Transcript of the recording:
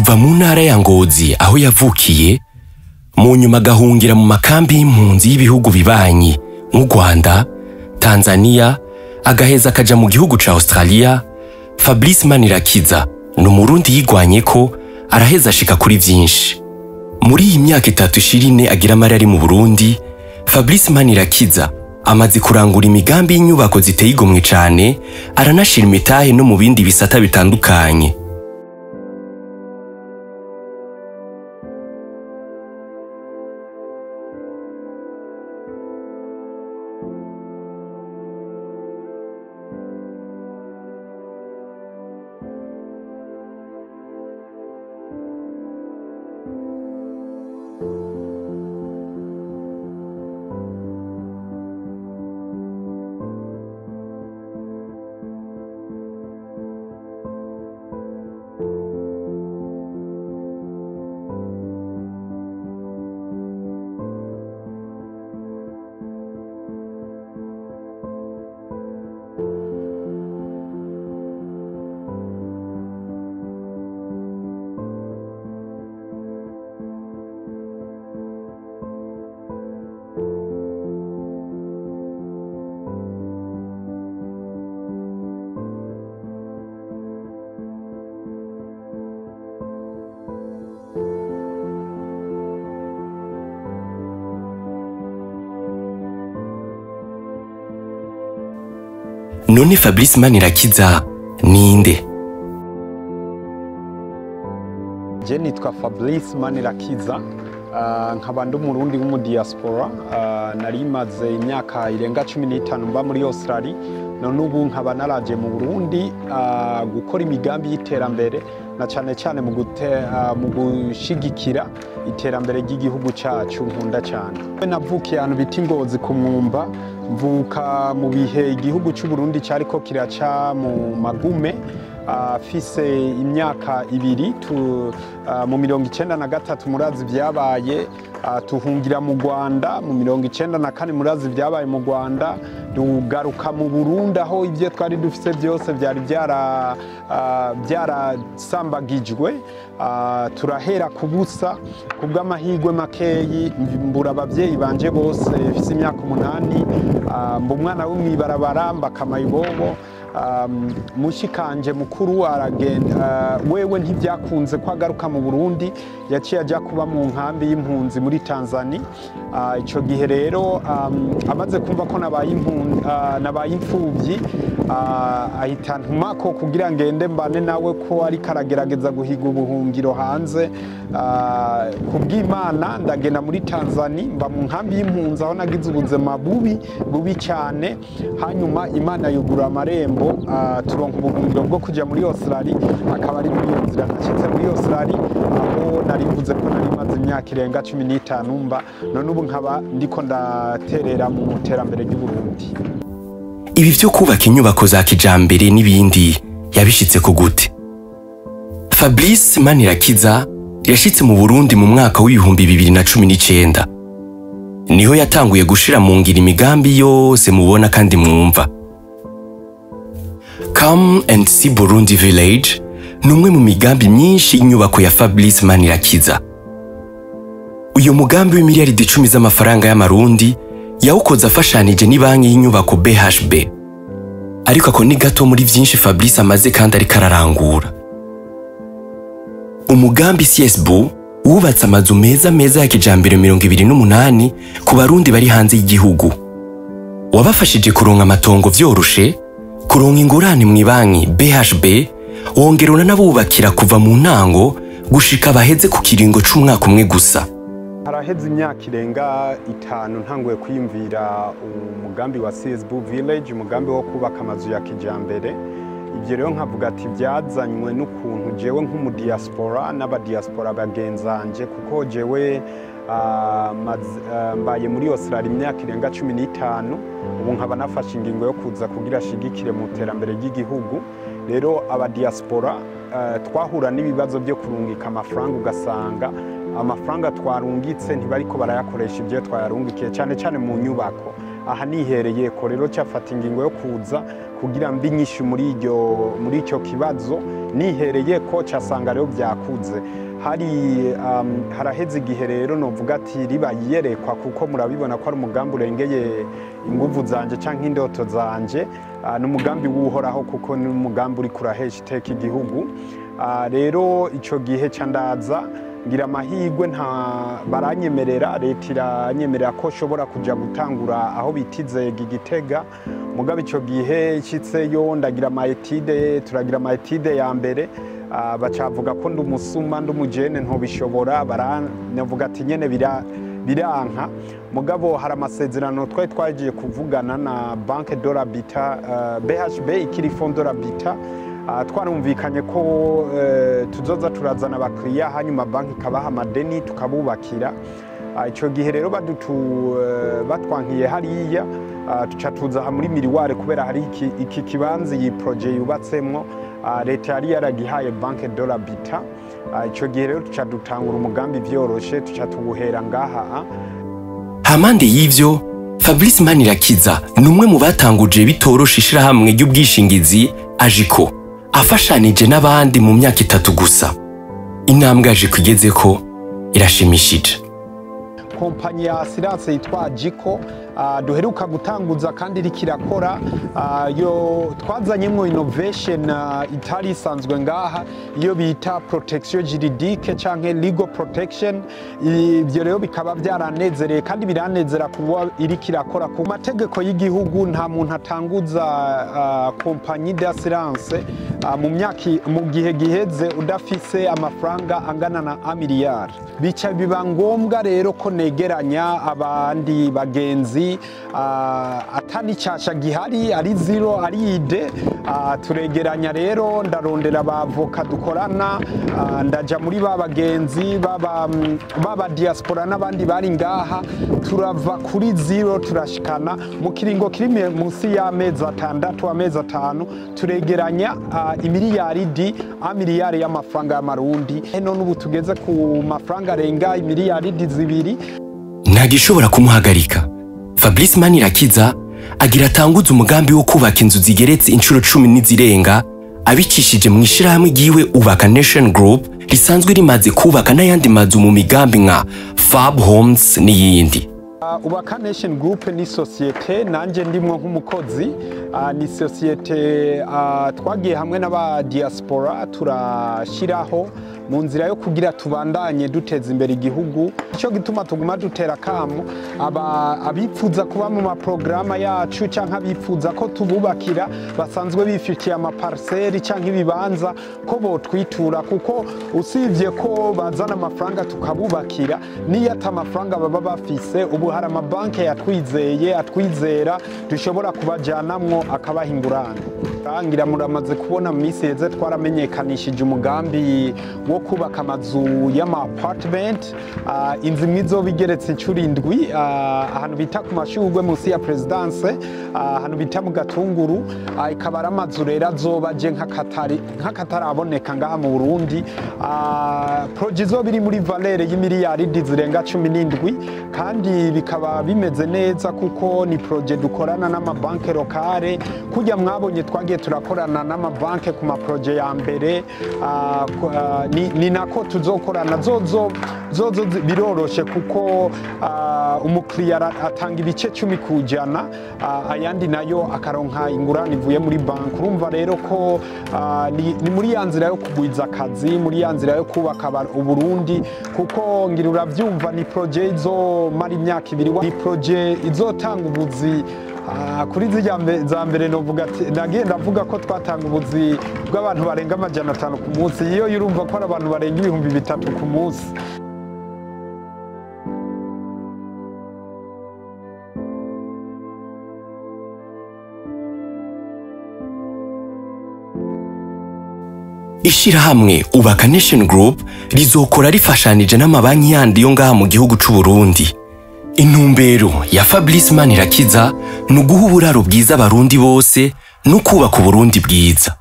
kuva mu ntara ya ngozi aho yavukiye mu nyuma agahungira mu makambi y'impunzi y'ibihugu bibanyi nk'u rwanda tanzania agaheza akaja mu gihugu ca australia fabrice manirakiza ni umurundi yigwanye ko araheza ashika kuri vyinshi muri iyi myaka itatu ishira ine agira amari ari mu burundi fabrice manirakiza amaze kurangura imigambi y'inyubako ziteye igomwe cane aranashira imitahe no mu bindi bisata bitandukanye none fabrice manirakiza ninde je nitwa fabrice manirakiza ah, nkaba ndi umurundi w'umudiyasipora ah, nari maze imyaka irenga cumi n'itanu mba muri australia none ubu nkaba naraje mu burundi ah, gukora imigambi y'iterambere na cyane cyane mu gute- ah, mu gushigikira iterambere ry'igihugu cyacu nkunda cyane navukiye ahantu bita ingozi ku mwumba mvuka mu bihe igihugu cy'u Burundi cyariko kiraca mu magume afise imyaka ibiri tu, ah, mu mirongo icenda na gatatu murazi vyabaye ah, tuhungira mu Rwanda mu mirongo icenda na kane murazi vyabaye mu Rwanda tugaruka mu Burundi aho ivyo twari dufise byose vyari vyara ah, vyarasambagijwe ah, turahera ku busa ku bw'amahirwe makeyi mbura abavyeyi banje bose mfise imyaka umunani ah, mba umwana wo mw'ibarabara mbakama ibobo um, mushikanje mukuru aragenda uh, wewe ntivyakunze ko agaruka mu Burundi yaciye ajya kuba mu nkambi y'impunzi muri Tanzania uh, ico gihe rero um, amaze kumva ko nabaye impunzi uh, nabaye imfuvyi uh, ahita ntumako kugira ngende mbane nawe ko ari karagerageza guhiga ubuhungiro hanze uh, kubw'Imana ndagenda muri Tanzania mba mu nkambi y'impunzi aho nagize ubuzima bubi bubi cyane hanyuma Imana yugura amarembo uh, turonka ubuhungiro bwo kujya muri Australia akaba ari muri iyo nzira nashyitse muri Australia aho nari mvuze ko nari maze imyaka irenga cumi n'itanu mba none ubu nkaba ndiko ndaterera mu iterambere ry'Uburundi ibi vyo kubaka inyubako za kijambere n'ibindi yabishitse ku gute fabrice manirakiza yashitse mu burundi mu mwaka w'ibihumbi bibiri na cumi n'icenda niho yatanguye gushira mu ngiro imigambi yose mubona kandi mwumva come and see burundi village ni umwe mu migambi myinshi y'inyubako ya fabrice manirakiza uyu mugambi w'imiliyaridi icumi z'amafaranga y'amarundi yawukoze afashanije n'ibanki y'inyubako bhb ariko ako ni gato muri vyinshi fabrice amaze kandi ariko ararangura umugambi csbu wubatse amazu meza meza ya kijambere mirongo ibiri n'umunani ku barundi bari hanze y'igihugu wabafashije kuronka amatongo vyoroshe kuronka ingurane mu ibanki bhb wongera unanabubakira kuva mu ntango gushika baheze ku kiringo c'umwaka umwe gusa haraheze imyaka irenga itanu ntanguye kwiyumvira umugambi wa csb village umugambi wo kubaka amazu ya kijambere ibyo rero nkavuga ati byazanywe n'ukuntu jewe nk'umudiyasipora n'abadiyasipora bagenzanje kuko jewe ah, maz- ah, mbaye muri Australia imyaka irenga cumi n'itanu ubu nkaba nafashe ingingo yo kuza kugira ashigikire mu iterambere ry'igihugu rero abadiyasipora ah, twahura n'ibibazo byo kurungika amafaranga ugasanga amafaranga twarungitse ntibariko barayakoresha ibyo twayarungikiye cyane cyane mu nyubako aha nihereye ko rero cyafata ingingo yo kuza kugira mbi nyinshi muri iryo muri icyo kibazo nihereye ko cyasanga rero byakuze hari um, haraheze igihe rero novuga ati riba yerekwa kuko murabibona ko ari umugambi urengeye inguvu zanje canke indoto zanje uh, n'umugambi w'uhoraho kuko ni umugambi uri kurahesha iteka igihugu uh, rero ico gihe ca ndaza ngira amahirwe nta baranyemerera leta iranyemerera ko nshobora kuja gutangura aho bitizega igitega mugabo ico gihe nshitseyo ndagira amayetide turagira amayetide ya mbere uh, bacavuga ko ndi umusuma ndi umujene ntobishobora baranavuga ati nyene bira biranka mugabo hari amasezerano twari twagiye kuvugana na banke de l'habitat uh, BHB ikiri fond de l'habitat uh, twarumvikanye ko uh, tuzoza turazana abakiriya hanyuma banki ikabaha amadeni tukabubakira icyo gihe rero badutu batwankiye hariya tuca tuza aha muri miriware kubera hari iki kibanza iyi poroje yubatsemwo leta yari yaragihaye banke de l'habitat icyo gihe rero tuca dutangura umugambi vyoroshe tuca tuwuhera ngaha hampande y'ivyo fabrice manirakiza ni umwe mu batanguje bitorosha ishirahamwe ry'ubwishingizi ajiko afashanije n'abandi mu myaka itatu gusa intambwe ajiko igezeko irashimishije kompanyi ya asiranse yitwa jiko duheruka gutanguza kandi iriko irakora yo twazanyemwo innovation itari isanzwe ngaha iyo bita protection juridique canke legal protection ivyo rero bikaba byaranezereye kandi biranezera kuba iriko irakora ku mategeko y'igihugu nta muntu atanguza kompanyi d'assurance mu myaka mu gihe giheze udafise amafaranga angana na amiliyari bica biba ngombwa rero ko negeranya abandi bagenzi atani cyasha gihari ari zero ari ide turegeranya rero ndarondera abavoka dukorana ndaja muri ba bagenzi baba diaspora n'abandi bari ngaha turava kuri zero turashikana mu kiringo kiri munsi y'amezi atandatu amezi atanu turegeranya imiliyaridi amiliyari y'amafaranga y'amarundi none ubu tugeze ku mafaranga arenga imiliyaridi zibiri nta gishobora kumuhagarika fabrice manirakiza agira atanguze umugambi wo kubaka inzu zigeretse inshuro cumi n'izirenga abicishije mu ishirahamwe ryiwe ubaka nation group risanzwe rimaze kubaka n'ayandi mazu mu migambi nka fab homes n'iyindi ubaka nation group ni sosiyete nanjye ndimwo nk'umukozi ni sosiyete twagiye hamwe n'aba diaspora turashyiraho mu nzira yo kugira tubandanye duteza imbere igihugu icyo gituma tuguma dutera akamu abifuza kuba mu maporogaramu yacu cyangwa abifuza ko tububakira basanzwe bifitiye amapariseri cyangwa ibibanza ko botwitura kuko usibye ko bazana amafaranga tukabubakira n'iyo ati amafaranga baba bafise ubu hari amabanki yatwizeye atwizera dushobora kubajyanamwo akabaha ingurane ngira muramaze kubona mu minsi heze twaramenyekanishije umugambi wo kubaka amazu y'ama apartment inzu imwe izoba igeretse inshuro indwi ahantu bita ku mashurwe munsi ya perezidanse ahantu bita mu gatunguru ikaba ari amazu rero azoba aje nk'akataraboneka ngaha mu burundi poroje izoba iri muri valere y'imiliyaridi zirenga cumi n'indwi kandi bikaba bimeze neza kuko ni poroje dukorana n'amabanki lokale kujya mwabonye twagiye turakorana n'amabanki ku maporoje ya mbere ni nako tuzokorana zozo zozo biroroshe kuko umukiriya atanga ibice cumi ku ijana ayandi nayo akaronka ingurane ivuye muri banki urumva rero ko ni muri ya nzira yo kugwiza akazi muri ya nzira yo kubaka uburundi kuko ngira urabyumva ni poroje izomara imyaka ibiri ni poroje izotanga ubuzi kuri za mbere nagiye ndavuga ko twatanga ubuzi bw'abantu barenga amajana atanu ku munsi iyo urumva ko ari abantu barenga ibihumbi bitatu ku munsi ishirahamwe ubaka nation group rizokora rifashanije n'amabanki yandi yo ngaha mu gihugu c'u Burundi intumbero ya fabrice manirakiza ni uguha uburaro bwiza abarundi bose no kubaka uburundi bwiza